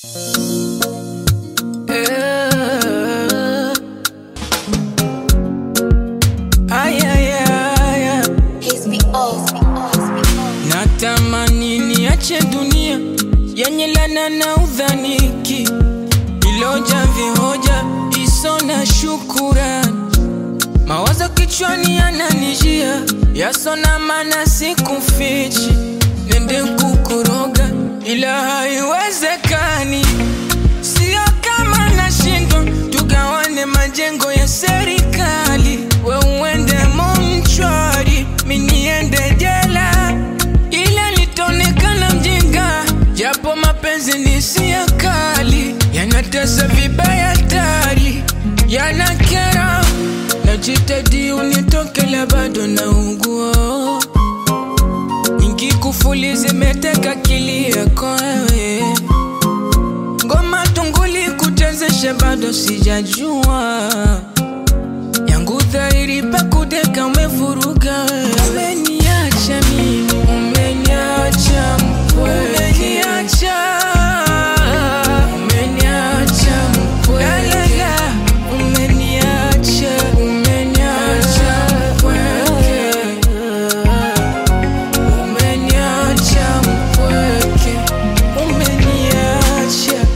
Yeah. Ay, ay, ay, ay. Piss me off. Natamani niache dunia yenye lana na udhaniki, iloja vihoja iso na shukurani, mawazo kichwani yananijia yasona, mana sikufichi, nende kukuroga ila haiwezekani, sio kama nashindwa, tugawane majengo ya serikali, we uende monchwari, mi niende jela ila litaonekana mjinga, japo mapenzi ni sia kali, yanatesa vibaya tari, yanakera. Najitahidi unitokela, bado naugua, nyingi kufuli zimeteka akili yako wewe, ngoma tunguli kutezesha, bado sijajua yangu dhahiri pakudeka umevuruga wewe. Umeniacha mimi, umeniacha mpweke, umeniacha, umeniacha mpweke, umeniacha, umeniacha mpweke, umeniacha mpweke, umeniacha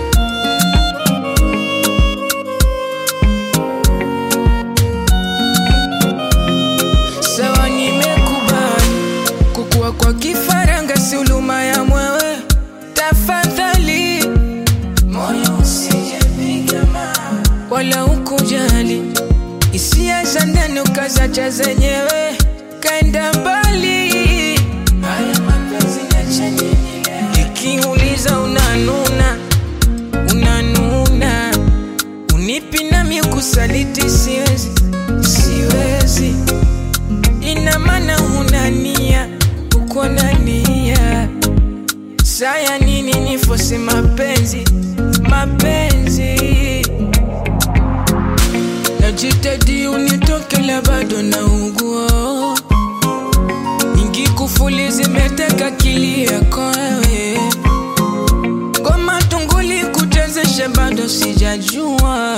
Sawa, nimekubali kukua kwa kifaranga, si huluma ya mwewe. Tafadhali moyo usijepiga mawe, wala ukujali hisia za ndani ukazacha zenyewe, kaenda mbali. Haya mapenzi niache nini leo? Nikiuliza unanuna, unanuna, unipi nami kusaliti, siwezi, siwezi ina maana huna nia, uko na nia. Saya nini nifose mapenzi, mapenzi najitahidi unitokela, bado naugua, nyingi kufuli zimeteka akili yako wewe, ngoma tunguli kutezesha, bado sijajua